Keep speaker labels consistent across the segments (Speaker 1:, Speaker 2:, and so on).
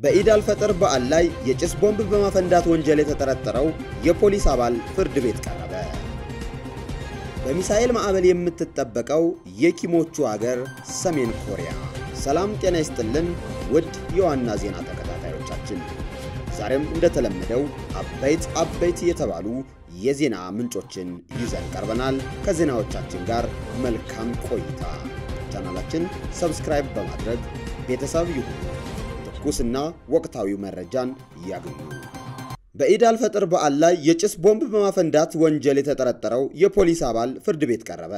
Speaker 1: በኢድ አልፈጥር በዓል ላይ የጭስ ቦምብ በማፈንዳት ወንጀል የተጠረጠረው የፖሊስ አባል ፍርድ ቤት ቀረበ። በሚሳኤል ማዕበል የምትጠበቀው የኪሞቹ አገር ሰሜን ኮሪያ። ሰላም ጤና ይስጥልን ውድ የዋና ዜና ተከታታዮቻችን፣ ዛሬም እንደተለመደው አበይት አበይት የተባሉ የዜና ምንጮችን ይዘን ቀርበናል። ከዜናዎቻችን ጋር መልካም ቆይታ። ቻናላችን ሰብስክራይብ በማድረግ ቤተሰብ ይሁኑ። ትኩስና ወቅታዊ መረጃን ያግኙ። በኢድ አልፈጥር በዓል ላይ የጭስ ቦምብ በማፈንዳት ወንጀል የተጠረጠረው የፖሊስ አባል ፍርድ ቤት ቀረበ።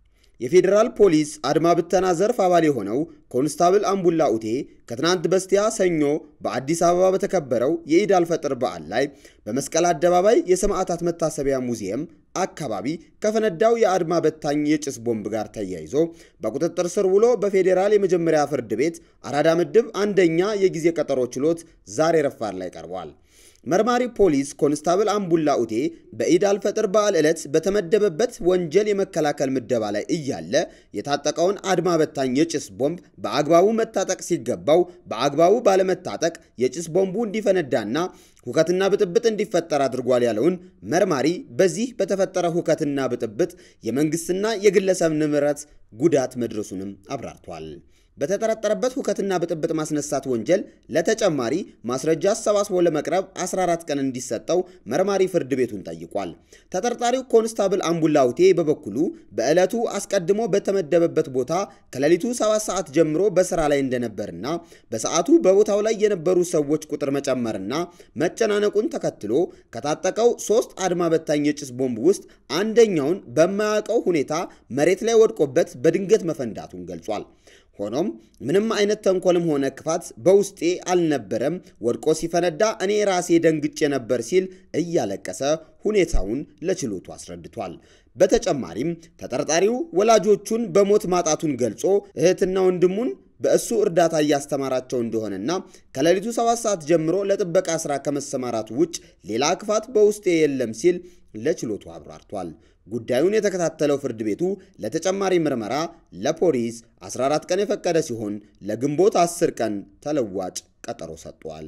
Speaker 1: የፌዴራል ፖሊስ አድማ ብተና ዘርፍ አባል የሆነው ኮንስታብል አምቡላ ኡቴ ከትናንት በስቲያ ሰኞ በአዲስ አበባ በተከበረው የኢድ አልፈጥር በዓል ላይ በመስቀል አደባባይ የሰማዕታት መታሰቢያ ሙዚየም አካባቢ ከፈነዳው የአድማ በታኝ የጭስ ቦምብ ጋር ተያይዞ በቁጥጥር ስር ውሎ በፌዴራል የመጀመሪያ ፍርድ ቤት አራዳ ምድብ አንደኛ የጊዜ ቀጠሮ ችሎት ዛሬ ረፋድ ላይ ቀርቧል። መርማሪ ፖሊስ ኮንስታብል አምቡላ ኡቴ በኢድ አልፈጥር በዓል ዕለት በተመደበበት ወንጀል የመከላከል ምደባ ላይ እያለ የታጠቀውን አድማ በታኝ የጭስ ቦምብ በአግባቡ መታጠቅ ሲገባው በአግባቡ ባለመታጠቅ የጭስ ቦምቡ እንዲፈነዳና ሁከትና ብጥብጥ እንዲፈጠር አድርጓል ያለውን መርማሪ በዚህ በተፈጠረ ሁከትና ብጥብጥ የመንግስትና የግለሰብ ንብረት ጉዳት መድረሱንም አብራርቷል። በተጠረጠረበት ሁከትና ብጥብጥ ማስነሳት ወንጀል ለተጨማሪ ማስረጃ አሰባስቦ ለመቅረብ 14 ቀን እንዲሰጠው መርማሪ ፍርድ ቤቱን ጠይቋል። ተጠርጣሪው ኮንስታብል አምቡላውቴ በበኩሉ በዕለቱ አስቀድሞ በተመደበበት ቦታ ከሌሊቱ 7 ሰዓት ጀምሮ በስራ ላይ እንደነበርና በሰዓቱ በቦታው ላይ የነበሩ ሰዎች ቁጥር መጨመርና መጨናነቁን ተከትሎ ከታጠቀው ሶስት አድማ በታኝ የጭስ ቦምብ ውስጥ አንደኛውን በማያውቀው ሁኔታ መሬት ላይ ወድቆበት በድንገት መፈንዳቱን ገልጿል። ሆኖም ምንም አይነት ተንኮልም ሆነ ክፋት በውስጤ አልነበረም፣ ወድቆ ሲፈነዳ እኔ ራሴ ደንግጬ ነበር ሲል እያለቀሰ ሁኔታውን ለችሎቱ አስረድቷል። በተጨማሪም ተጠርጣሪው ወላጆቹን በሞት ማጣቱን ገልጾ እህትና ወንድሙን በእሱ እርዳታ እያስተማራቸው እንደሆነና ከሌሊቱ ሰባት ሰዓት ጀምሮ ለጥበቃ ስራ ከመሰማራቱ ውጭ ሌላ ክፋት በውስጤ የለም ሲል ለችሎቱ አብራርቷል። ጉዳዩን የተከታተለው ፍርድ ቤቱ ለተጨማሪ ምርመራ ለፖሊስ 14 ቀን የፈቀደ ሲሆን ለግንቦት 10 ቀን ተለዋጭ ቀጠሮ ሰጥቷል።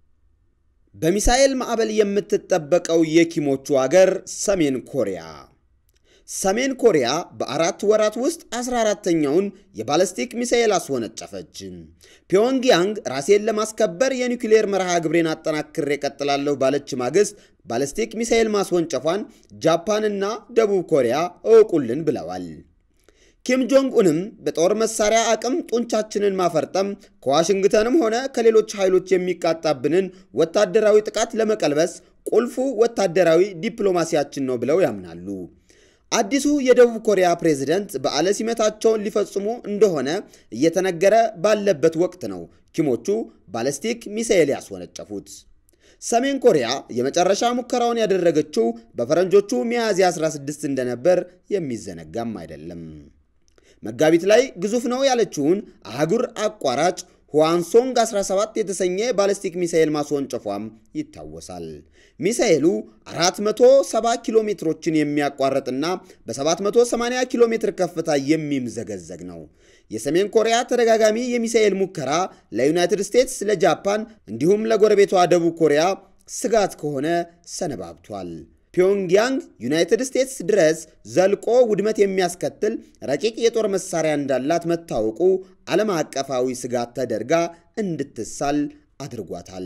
Speaker 1: በሚሳኤል ማዕበል የምትጠበቀው የኪሞቹ አገር ሰሜን ኮሪያ ሰሜን ኮሪያ በአራት ወራት ውስጥ 14ተኛውን የባለስቲክ ሚሳኤል አስወነጨፈች። ፒዮንግያንግ ራሴን ለማስከበር የኒውክሌር መርሃ ግብሬን አጠናክሬ ቀጥላለሁ ባለች ማግስት ባለስቲክ ሚሳኤል ማስወንጨፏን ጃፓንና ደቡብ ኮሪያ እወቁልን ብለዋል። ኪም ጆንግ ኡንም በጦር መሳሪያ አቅም ጡንቻችንን ማፈርጠም ከዋሽንግተንም ሆነ ከሌሎች ኃይሎች የሚቃጣብንን ወታደራዊ ጥቃት ለመቀልበስ ቁልፉ ወታደራዊ ዲፕሎማሲያችን ነው ብለው ያምናሉ። አዲሱ የደቡብ ኮሪያ ፕሬዝደንት በዓለ ሲመታቸውን ሊፈጽሙ እንደሆነ እየተነገረ ባለበት ወቅት ነው ኪሞቹ ባለስቲክ ሚሳኤል ያስወነጨፉት። ሰሜን ኮሪያ የመጨረሻ ሙከራውን ያደረገችው በፈረንጆቹ ሚያዝያ 16 እንደነበር የሚዘነጋም አይደለም። መጋቢት ላይ ግዙፍ ነው ያለችውን አህጉር አቋራጭ ሁዋንሶንግ 17 የተሰኘ ባለስቲክ ሚሳኤል ማስወንጨፏም ይታወሳል። ሚሳኤሉ 470 ኪሎ ሜትሮችን የሚያቋርጥና በ780 ኪሎ ሜትር ከፍታ የሚምዘገዘግ ነው። የሰሜን ኮሪያ ተደጋጋሚ የሚሳኤል ሙከራ ለዩናይትድ ስቴትስ፣ ለጃፓን እንዲሁም ለጎረቤቷ ደቡብ ኮሪያ ስጋት ከሆነ ሰነባብቷል። ፒዮንግያንግ ዩናይትድ ስቴትስ ድረስ ዘልቆ ውድመት የሚያስከትል ረቂቅ የጦር መሳሪያ እንዳላት መታወቁ ዓለም አቀፋዊ ስጋት ተደርጋ እንድትሳል አድርጓታል።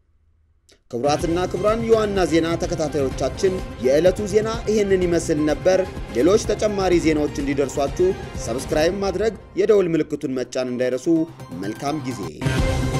Speaker 1: ክቡራትና ክቡራን የዋና ዜና ተከታታዮቻችን የዕለቱ ዜና ይህንን ይመስል ነበር። ሌሎች ተጨማሪ ዜናዎች እንዲደርሷችሁ ሰብስክራይብ ማድረግ፣ የደውል ምልክቱን መጫን እንዳይረሱ። መልካም ጊዜ